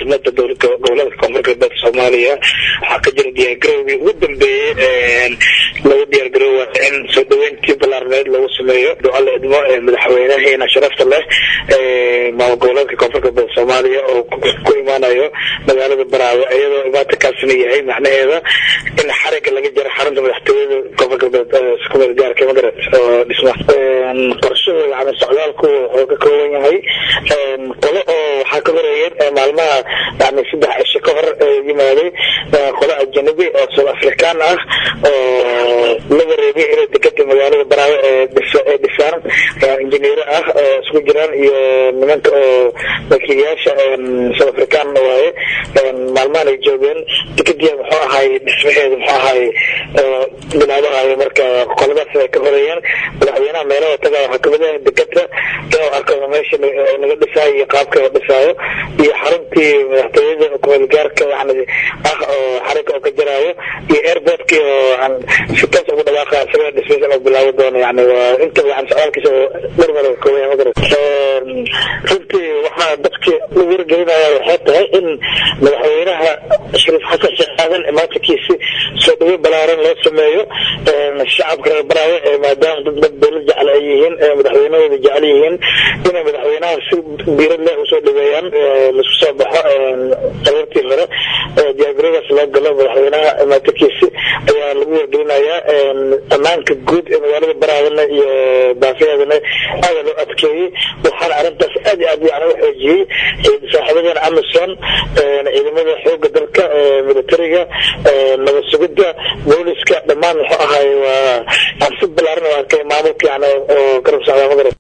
caasimada gobolada koonfur galbeed soomaaliya waxaa ka jira diyaargarowgii ugu dambeeyey lagu diyaargaroowa in soo dhaweyntii ballaarneed lagu sameeyo duca la idmo madaxweynaheena sharafta leh maamul goboleedka koonfur galbeed soomaaliya oo ku imaanayo magaalada baraawe iyadoo imaatakaasina yahay macnaheeda in xariga laga jaro xarunta madaxtooyada koonfur galbeed kumeel gaarka magarat oo dhisma qorshada yani socdaalku wuxuu ka kooban yahay qolo oo waxaa ka horeeyeen maalmaha yani saddex cisho ka hor yimaaday qolo ajanabi oo south african ah oo laga reebay inay dekada magaalada baraawe ee dhisaan injineero ah oo isku jiraan iyo nimanka oo wakiilayaasha south african waaye maalmahan ay joogeen dekadii muxuu ahay dhismaheeda muxuu ahay bilaabahayo marka qoladaas ay ka horeeyeen madaxweynaha meelaha taga waxaa kamid ah dekada inuu arko meesha laga dhisaayo iyo qaabka la dhisaayo iyo xaruntii madaxtooyada kumeelgaarka yani ah oo xarinka oo ka jaraayo iyo airportkii oo si toos ugu dhawaaqa isaga dhismaysa oo bilaabi doono yani waa inta yani socdaalkiisa oo dhar meel ka kooban yahay runtii waxaa dadki lagu wargelinaya waxay tahay in madaxweynaha shariif xasan sheekh aadan imaatankiisi soo dhaweyn balaaran loo sameeyo shacabka reer baraawe maadaama dad dad dowlad jecel ay yihiin madaxweynahooda jecel yihiin inay madaxweynaha si diirad leh usoo dhaweeyaan laisku soo baxo qabartii hore diyaargaradaas loo galo madaxweynaha imaatankiisi ayaa lagu wargelinayaa ammaanka guud ee magaalada baraadana iyo baafiheedana aada loo adkeeyey waxaana arrintaas aad iyo aad yani u xoojiyey saaxiibadeena amazon ciidamada xooga dalka militariga nabad sugidda booliska dhammaan muxuu ahay waa si balaaran oo arkay maamulka yani oo garab socdaa magarat